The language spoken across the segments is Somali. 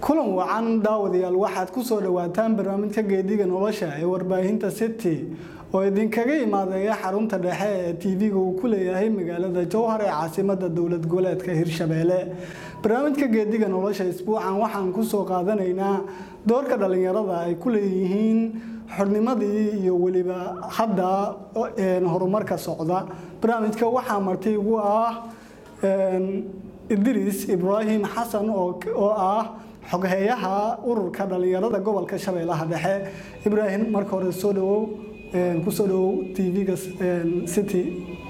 kulan wacan daawadayaal waxaad ku soo dhawaataan barnaamijka geediga nolosha ee warbaahinta city oo idinkaga imaadeeya xarunta dhexe ee tv-ga uu ku leeyahay magaalada jowhar ee caasimada dowlad goboleedka hirshabeelle barnaamijka geediga nolosha isbuucan waxaan kusoo qaadanaynaa doorka dhalinyarada ay ku leeyihiin xornimadii iyo weliba hadda horumarka socda barnaamijka waxaa marti ugu ah idriis ibraahim xasan oo ah xogheeyaha ururka dhalinyarada gobolka shabeellaha dhexe ibraahim marka hore soo dhawow kusoo dhawow tv-ga city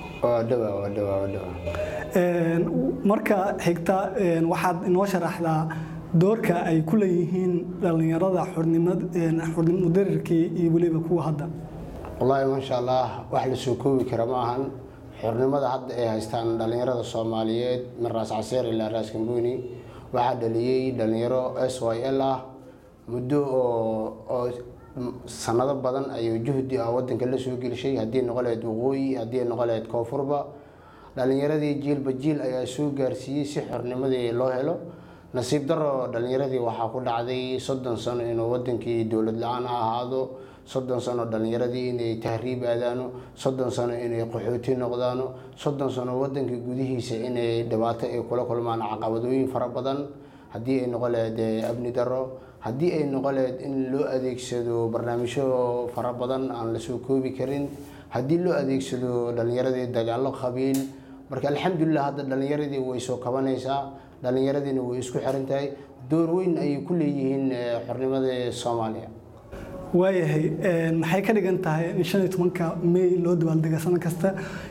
marka xigta waxaad inoo sharaxdaa doorka ay ku leeyihiin dhalinyarada xornimudarirkii iyo weliba kuwa hadda wallaahi maasha allah wax la soo koobi kara ma ahan xornimada hadda ay haystaan dhalinyarada soomaaliyeed min raas caseer ilaa raas kambuuni waxaa dhaliyey dhalinyaro s y l ah muddo oo sanado badan ayuu juhdi ah wadanka la soo gelishay haddii noqo laheyd waqooyi haddii noqo laheyd koonfurba dhalinyaradii jiilba jiil ayaa soo gaarsiiyey si xornimadii loo helo nasiib daro dhalinyaradii waxaa ku dhacday soddon sano inuu wadankii dowlad la-aan ahaado soddon sano dhalinyaradii inay tahriib aadaano soddon sano inay qaxooti noqdaano soddon sano wadanka gudihiisa inay dhibaato ay kula kulmaan caqabadooyin fara badan haddii ay noqo laheyd abni daro haddii ay noqo laheyd in loo adeegsado barnaamijyo fara badan aan lasoo koobi karin haddii loo adeegsado dhalinyaradii dagaalo qabiil marka alxamdulilah hadda dhalinyaradii way soo kabanaysaa dhalinyaradiina way isku xiran tahay door weyn ayay ku leeyihiin xornimada soomaaliya waayahay maxay ka dhigan tahay in shan iyo tobanka may loo dabaaldega sano kasta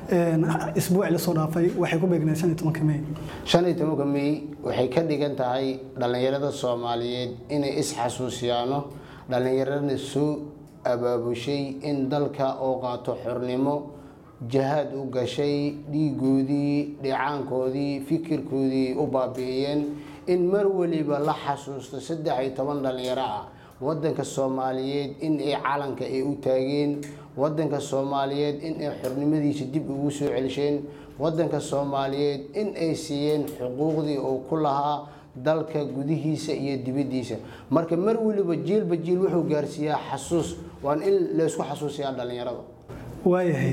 isbuuci lasoo dhaafay waxay ku beegnayd shan iyo tobanka may shan iyo tobanka may waxay ka dhigan tahay dhalinyarada soomaaliyeed inay isxasuusiyaano dhalinyarada soo abaabushay in dalka oo qaato xornimo jahaad u gashay dhiigoodii dhicaankoodii fikirkoodii u baabi'iyeen in mar weliba la xasuusto saddex iyo toban dhalinyaro ah wadanka soomaaliyeed in ay calanka ay u taageen wadanka soomaaliyeed in ay xornimadiisa dib ugu soo celisheen wadanka soomaaliyeed in ay siiyeen xuquuqdii uu ku lahaa dalka gudihiisa iyo dibadiisa marka mar weliba jiilba jiil wuxuu gaarsiiyaa xasuus waan in laysku xasuusiyaa dhalinyarada waayahay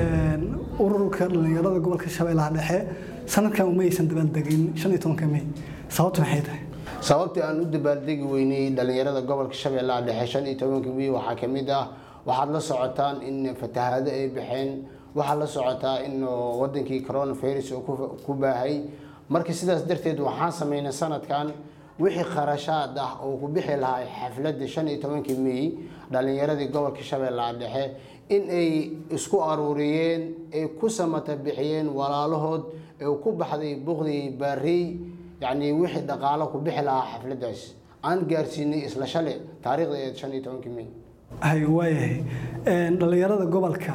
ururka dhalinyarada gobolka shabeellaha dhexe sanadkan umaysan dabaaldegin shan iyo tobanka may sababtu maxay tahay sababtii aan u dabaaldegi weynay dhalinyarada gobolka shabeellaha dhexe shan iyo tobanka may waxaa ka mid ah waxaad la socotaan in fatahaado ay baxeen waxaad la socotaa in wadankii coronavirus uu ku baahay marka sidaas darteed waxaan sameynay sanadkan wixii kharashaad ah oo ku bixi lahaa xafladda shan iyo tobankii may dhalinyaradii gobolka shabeellaha dhexe in ay isku aruuriyeen ay ku samata bixiyeen walaalahood ee ku baxday buqdii baarey yacni wixii dhaqaalo ku bixi lahaa xafladdaas aan gaarsiinay isla shale taariikhda ee shan iyo tobankii may hay waayahay dhalinyarada gobolka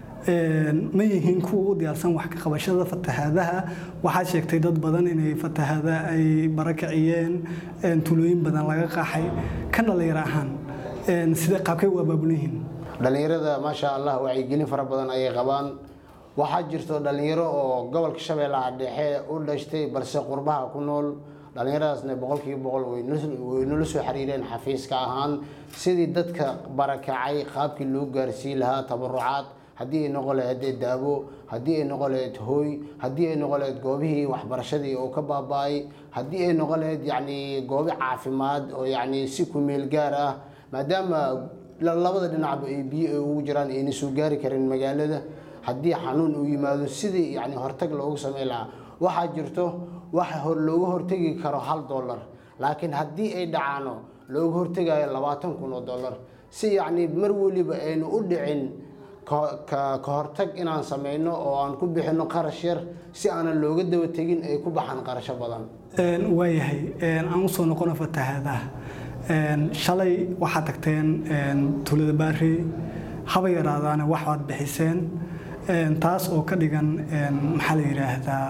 ma yihiin kuwa u diyaarsan wax ka qabashada fatahaadaha waxaad sheegtay dad badan inay fatahaada ay barakiciyeen tulooyin badan laga qaxay kan dhalinyaro ahaan sidee qaabkay u abaabulan yihiin dhalinyarada maasha allah wacyigelin fara badan ayay qabaan waxaa jirto dhalinyaro oo gobolka shabeellaha dhexe u dhashtay balse qurbaha ku nool dhalinyaradaasna boqolkiiba boqol way nala soo xiriireen xafiiska ahaan sidii dadka barakacay qaabkii loo gaarsiin lahaa tabarucaad haddii ay noqon lahayd daabo haddii ay noqon lahayd hooy haddii ay noqon lahayd goobihii waxbarashadii oo ka baaba-ay haddii ay noqon lahayd yacni goobi caafimaad oo yacni si ku meel gaar ah maadaama labada dhinacba ay biyo ay ugu jiraan ayna soo gaari karin magaalada haddii xanuun uu yimaado sidii yani hortag loogu sameyn lahaa waxaa jirto wax looga hortegi karo hal dollar laakiin haddii ay dhacaano looga hortegayo labaatan kun oo dollar si yacni mar weliba aynu u dhicin ka hortag inaan sameyno oo aan ku bixino qarash yar si aanan looga daba tegin ay ku baxaan qarasho badan waayahay aan usoo noqono fatahaadaha shalay waxaad tagteen tuulada baari haba yaraadaana waxaad bixiseen taas oo ka dhigan maxaa la yidhaahdaa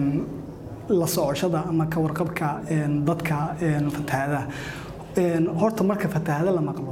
la socoshada ama ka warqabka dadka fatahaadaha horta marka fatahaada la maqlo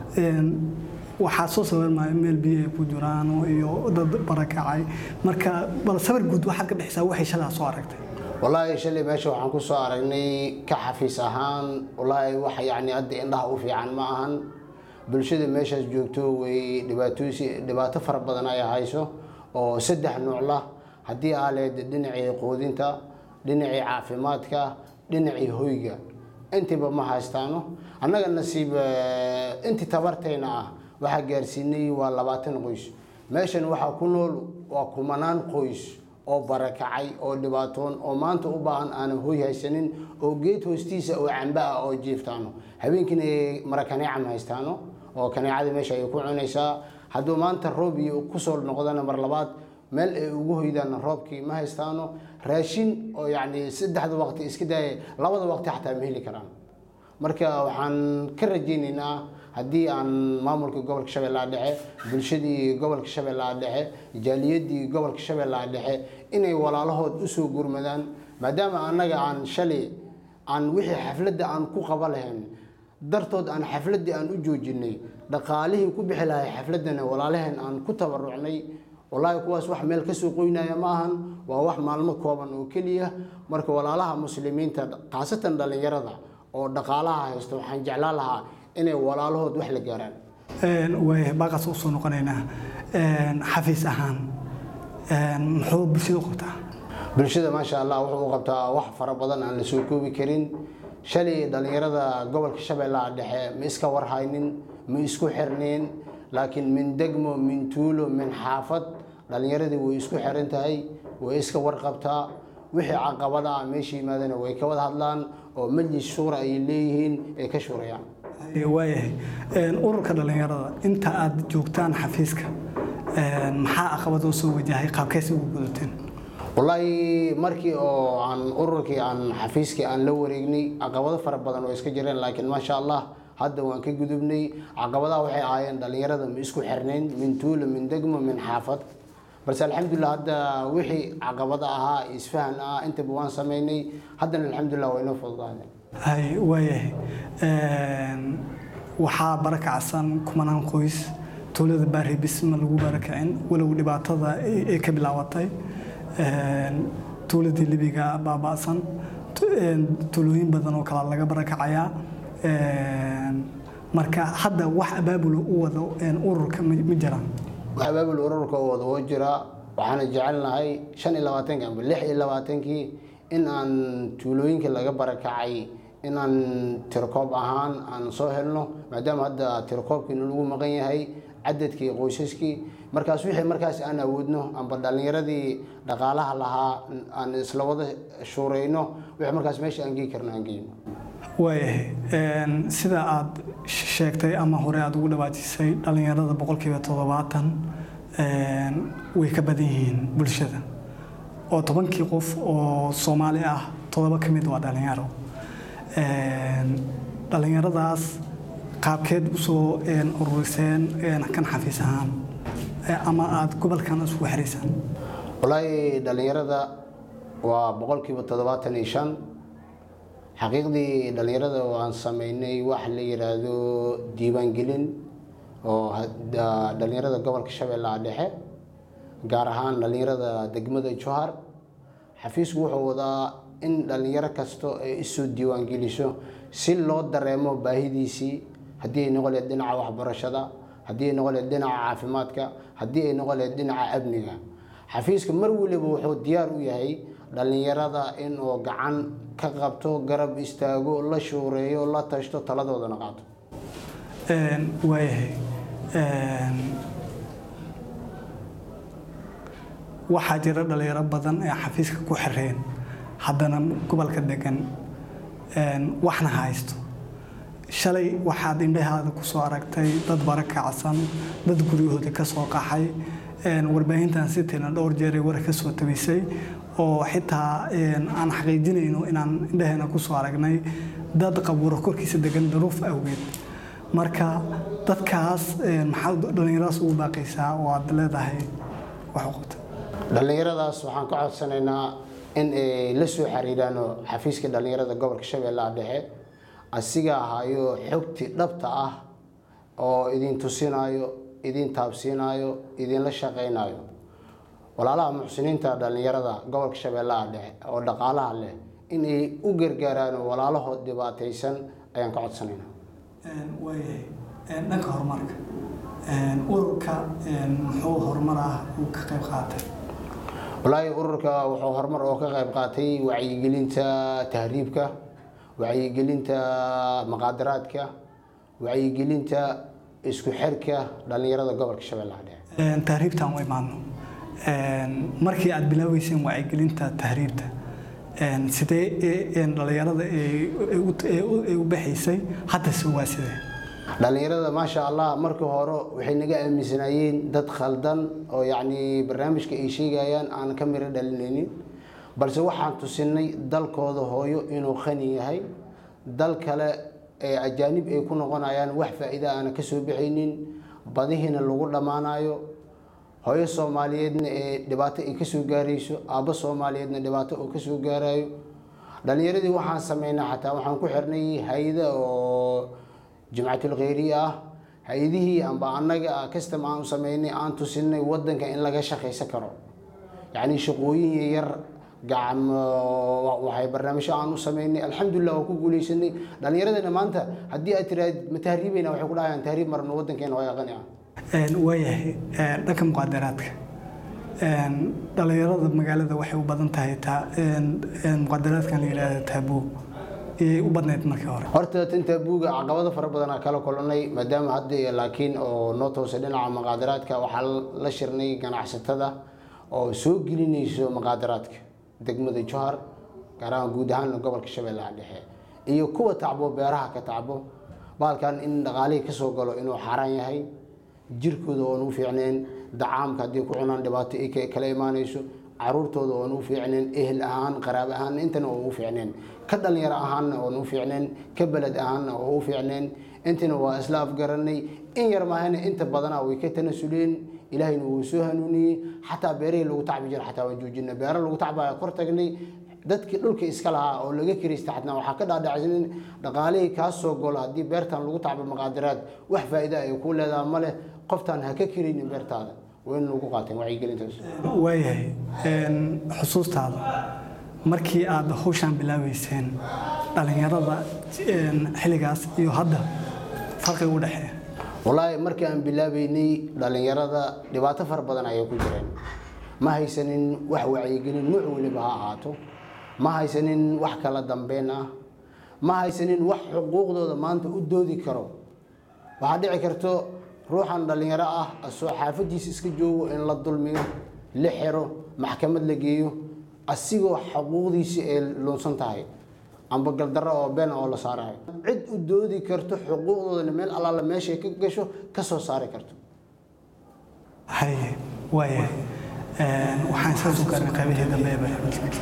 waxaa soo sawirmaya meel biyo ay ku jiraan iyo dad barakacay marka bal sawir guud waxaad ka bixisaa waxay shalaa soo aragtay wallaahi shalay meesha waxaan ku soo aragnay ka xafiis ahaan wallaahi wax yacni hadda indhaha u fiican ma ahan bulshada meeshaas joogto way dhibaatooysi dhibaato fara badan ay hayso oo saddex nuucla haddii aa leed dhinacii quudinta dhinacii caafimaadka dhinacii hoyga intiiba ma haystaano annaga nasiib intii tabartayna ah waxaa gaarsiinay waa labaatan qoys meeshan waxaa ku nool waa kumanaan qoys oo barakacay oo dhibaatoon oo maanta u baahan aanan hoy haysanin oo geed hoostiisa oo camba ah oo jiiftaano habeenkiina ay marakaneecam haystaano oo kaneecada meesha ay ku cunaysaa hadduu maanta roob iyo kusoo noqdana mar labaad meel ay ugu hoydaan roobkii ma haystaano raashin oo yacni saddexda waqti iska daaya labada waqti xataa ma heli karaan marka waxaan ka rajaynaynaa haddii aan maamulka gobolka shabeellaha dhexe bulshadii gobolka shabeellaha dhexe jaaliyadii gobolka shabeellaha dhexe inay walaalahood usoo gurmadaan maadaama annaga aan shalay aan wixii xafladda aan ku qaba lahayn dartood aan xafladdii aan u joojinay dhaqaalihii ku bixi lahay xafladdana walaalaheen aan ku tabarucnay wallaahi kuwaas wax meel kasoo qoynaya ma ahan waa wax maalmo kooban oo keliya marka walaalaha muslimiinta khaasatan dhallinyarada oo dhaqaalaha haysto waxaan jeclaan lahaa inay walaalahood wax la gaaraan waaya baaqaas usoo noqonaynaa xafiis ahaan muxuu bulshada u qabtaa bulshada maasha allah wuxuu u qabtaa wax fara badan aan la soo koobi karin shalay dhallinyarada gobolka shabeellaha dhexe ma iska warhaynin ma isku xirnayn laakiin min degmo min tuulo min xaafad dhallinyaradii way isku xiran tahay way iska warqabtaa wixii caqabada ah meesha yimaadana way ka wada hadlaan oo majlis shuura ay leeyihiin ay ka shuurayaan waayahay ururka dhallinyarada inta aad joogtaan xafiiska maxaa caqabad oo soo wajahay qaabkeesi ugu gudateen wallaahi markii oo aan ururkii aan xafiiskii aan la wareegnay caqabado fara badan oo iska jireen laakiin maasha allah hadda waan ka gudubnay caqabadaha waxay ahaayeen dhallinyarada ma isku xirnayn min tuulo min degmo min xaafad balse alxamdulilah hadda wixii caqabada ahaa isfahan ah intaba waan samaynay haddana alxamdulilah waa inoo fududaadeen hay waayahay waxaa barakacsan kumanaan qoys tuulada baari bisma lagu barakacin walow dhibaatada ay ka bilaabatay tuuladii libiga baaba'san tuulooyin badan oo kale laga barakacayaa marka hadda wax abaabul u wado ururka ma jiraan abaabul ururka oo wada oo jira waxaana jecelnahay shan iyo labaatanki amba lix iyo labaatankii in aan tuulooyinka laga barakacay in aan tirkoob ahaan aan soo helno maadaama hadda tirkoobkiina lagu maqan yahay cadadkii qoysaskii markaas wixii markaas aan awoodno amba dhallinyaradii dhaqaalaha lahaa aan isla wada shuurayno wixii markaas meesha aan gei karno aan geyno waayahay sida aad sheegtay ama hore aad ugu dhawaajisay dhallinyarada boqolkiiba toddobaatan way ka badan yihiin bulshada oo tobankii qof oo soomaali ah toddoba ka mid waa dhallinyaro dhallinyaradaas qaabkeed usoo ururiseen kan xafiis ahaan ama aada gobolkan isugu xiraysaan wallaahi dhallinyarada waa boqolkiiba toddobaatan iyo shan xaqiiqdii dhallinyarada waan sameynay wax la yidhaahdo diiwaangelin oo dhallinyarada gobolka shabeellaha dhexe gaar ahaan dhallinyarada degmada johar xafiisku wuxuu wadaa in dhallinyaro kasto ay isoo diiwaangeliso si loo dareemo baahidiisii haddii ay noqon laheyd dhinaca waxbarashada haddii ay noqon laheyd dhinaca caafimaadka haddii ay noqon laheyd dhinaca amniga xafiiska mar waliba wuxuu diyaar u yahay dhallinyarada inuu gacan ka qabto garab istaago la shuureeyo la tashto taladoodana qaato waayahay waxaa jira dhalinyaro badan ee xafiiska ku xireen haddana gobolka degan waxna haysto shalay waxaad indhahaada ku soo aragtay dad barakacsan dad guryahooda ka soo qaxay warbaahintan sitayna dhowr jeer ay war ka soo tabisay oo xitaa aan xaqiijinayno inaan indhaheena ku soo aragnay dad qabuuro korkiisa degan daruuf awgeed marka dadkaas maxaad dhallinyaradaas ugu baaqaysaa oo aad leedahay wax u qabta dhallinyaradaas waxaan ka codsanaynaa in ay la soo xiriiraano xafiiska dhallinyarada gobolka shabeellaha dhexe asiga ahaayo xogti dhabta ah oo idin tusinaayo idin taabsiinaayo idinla shaqaynayo walaalaha muxsiniinta dhallinyarada gobolka shabeellaha dhexe oo dhaqaalaha leh in ay u gargaaraan walaalahood dhibaataysan ayaan ka codsanaynaa waayahay dhanka horumarka ururka muxuu horumar ah uu ka qayb qaatay walaahi ururka wuxuu horumar oo ka qayb qaatay wacyigelinta tahriibka wacyigelinta maqaadaraadka wacyigelinta isku xirka dhallinyarada gobolka shabeellaha dhexe tahriibtan way maadno markii aad bilaabeyseen wacyigelinta tahriibta sidee dhallinyarada ay u baxaysay haddase waa sidee dhallinyarada maasha allah markii hore waxay naga aaminsanaayeen dad khaldan oo yacni barnaamijka ay sheegayaan aan ka miro dhalinaynin balse waxaan tusinay dalkooda hooyo inuu khani yahay dal kale ee ajaanib ay ku noqonayaan wax faa'iida aana ka soo bixaynin badihiina lagu dhammaanayo hooyo soomaaliyeedna ee dhibaato ay ka soo gaarayso aabbo soomaaliyeedna dhibaato oo ka soo gaarayo dhallinyaradii waxaan sameynaa xataa waxaan ku xirnay hay-ada oo jimcatul kheyriya ah hay-adihii amba annaga custom aan u sameynay aan tusinay wadanka in laga shaqaysan karo yacni shaqooyin yar gacan waxay barnaamijyo aan u sameynay alxamdulilah waa ku guuleysanay dhallinyaradana maanta haddii aad tiraahd ma tahriibayna waxay ku dhahayaan tahriib marno wadankeena waa yaqani ah waayahay dhanka muqaadaraadka dhallinyarada magaalada waxay u badan tahay muqaadaraadkan la yidhaahda taabuu iyay u badnayd markii hore horta tan taabuuga caqabado fara badanaa kala kulanay maadaama hadda laakiin oo noo toosay dhinaca muqaadaraadka waxaa la shirnay ganacsatada oo soo gelinayso muqaadaraadka degmada johar gaar ahaan guud ahaan gobolka shabeellaha dhexe iyo kuwa tacbo beeraha ka tacbo baalkan in dhaqaalihii kasoo galo inuu xaaraan yahay jirkooda oon u fiicneen dacaamka haddii ku cunaan dhibaato ay kala imaanayso caruurtooda oon u fiicneen ehel ahaan qaraab ahaan intana oo u fiicneen ka dhalinyaro ahaanna oon u fiicneen ka beled ahaanna oo u fiicneen intina waa isla afgaranay in yar maahana inta badanaa way ka tanasuleen ilaahayna wuu soo hanuuniyey xataa beerihii lagu tacbi jira xataa waan joojina beero lagu tacbaya kor tagnay dadkii dhulka iska lahaa oo laga kiraysta xatna waxaa ka dhaadhacsanin dhaqaalihii kaa soo golo haddii beertan lagu tacbo maqaadiraad wax faa'iida ay ku leedaha ma leh qoftaan ha ka kiraynin beertaada waa in lagu qaateen wacyigelintaas waayahay xusuustaada markii aad hawshaan bilaabeyseen dhallinyarada xilligaas iyo hadda farqi u dhexeeya wallaahi markii aan bilaabeynay dhallinyarada dhibaato fara badan ayay ku jireen ma haysanin wax wacyigelin nuuc weliba ha ahaato ma haysanin wax kala dambeyn ah ma haysanin wax xuquuqdooda maanta u doodi karo waxaa dhici karto ruuxan dhallinyaro ah asoo xaafadiisa iska joogo in la dulmiyo la xiro maxkamad la geeyo asigoo xuquuqdiisi ay luunsan tahay amba galdarro oo been oo la saarayo cid u doodi karto xuquuqdoodana meel allaala meeshay ka gasho ka soo saari karto haye waayahay waxaan isla soo gaarnay qaybihii dambe ee barnaamijka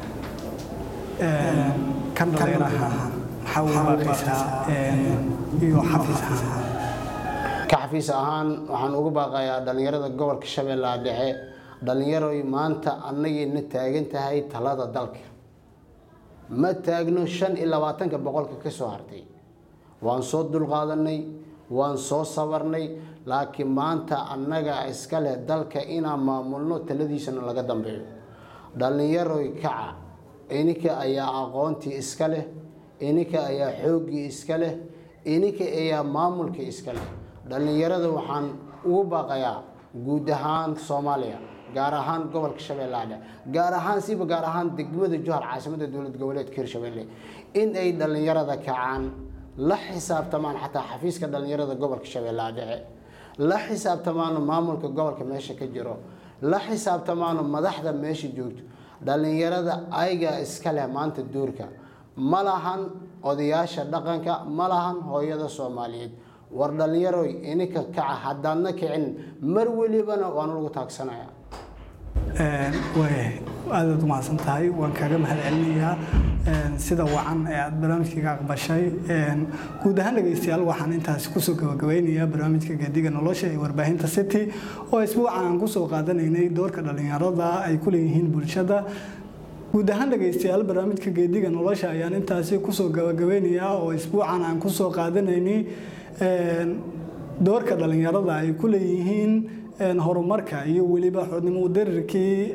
kan dhalinyaro ahaan maxaa ugu baaqaysaa iyo xafiis ahaan ka xafiis ahaan waxaan ugu baaqayaa dhallinyarada gobolka shabeellaha dhexe dhallinyaroy maanta annagayna taagan tahay talada dalka ma taagno shan iyo labaatanka boqolka ka soo hartay waan soo dulqaadanay waan soo sabarnay laakiin maanta annaga iska leh dalka inaan maamulno taladiisana laga dambeeyo dhallinyaroy kaca ininka ayaa aqoontii iska leh ininka ayaa xooggii iska leh ininka ayaa maamulka iska leh dhallinyarada waxaan ugu baaqayaa guud ahaan soomaaliya gaar ahaan gobolka shabeellaha dhexe gaar ahaan siba gaar ahaan degmada johar caasimada dowlad goboleedka hirshabelle in ay dhallinyarada kacaan la xisaabtamaan xataa xafiiska dhallinyarada gobolka shabeellaha dhexe la xisaabtamaano maamulka gobolka meesha ka jiro la xisaabtamaano madaxda meesha joogto dhallinyarada ayagaa iska leh maanta duurka ma lahan odayaasha dhaqanka ma lahan hooyada soomaaliyeed war dhallinyaroy ininka kaca haddaadna kicin mar welibana waanu lagu taagsanaya waayahay aadaad umahadsan tahay waan kaaga mahad celinayaa sida wacan ee aad barnaamijkaiga aqbashay guud ahaan dhegeystayaal waxaan intaasi kusoo gabagabeynayaa barnaamijka gaadiga nolosha ee warbaahinta city oo isbuucan aan kusoo qaadanaynay doorka dhallinyarada ay ku leeyihiin bulshada guud ahaan dhegeystayaal barnaamijka geediga nolosha ayaan intaasi kusoo gabagabeynayaa oo isbuucan aan kusoo qaadanaynay doorka dhallinyarada ay ku leeyihiin horumarka iyo weliba xudnimo darirkii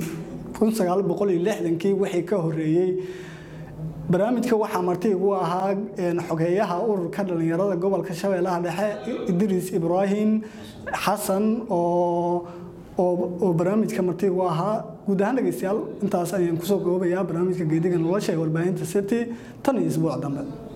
kii wixii ka horeeyey barnaamijka waxaa marti igu ahaa xogeeyaha ururka dhalinyarada gobolka shabeellaha dhexe idriis ibraahim xasan oo oo barnaamijka marti igu ahaa guud ahaan dhegeystayaal intaas ayaan kusoo koobayaa barnaamijka geediga nolosha ee warbaahinta city tan iyo isbuuc dambe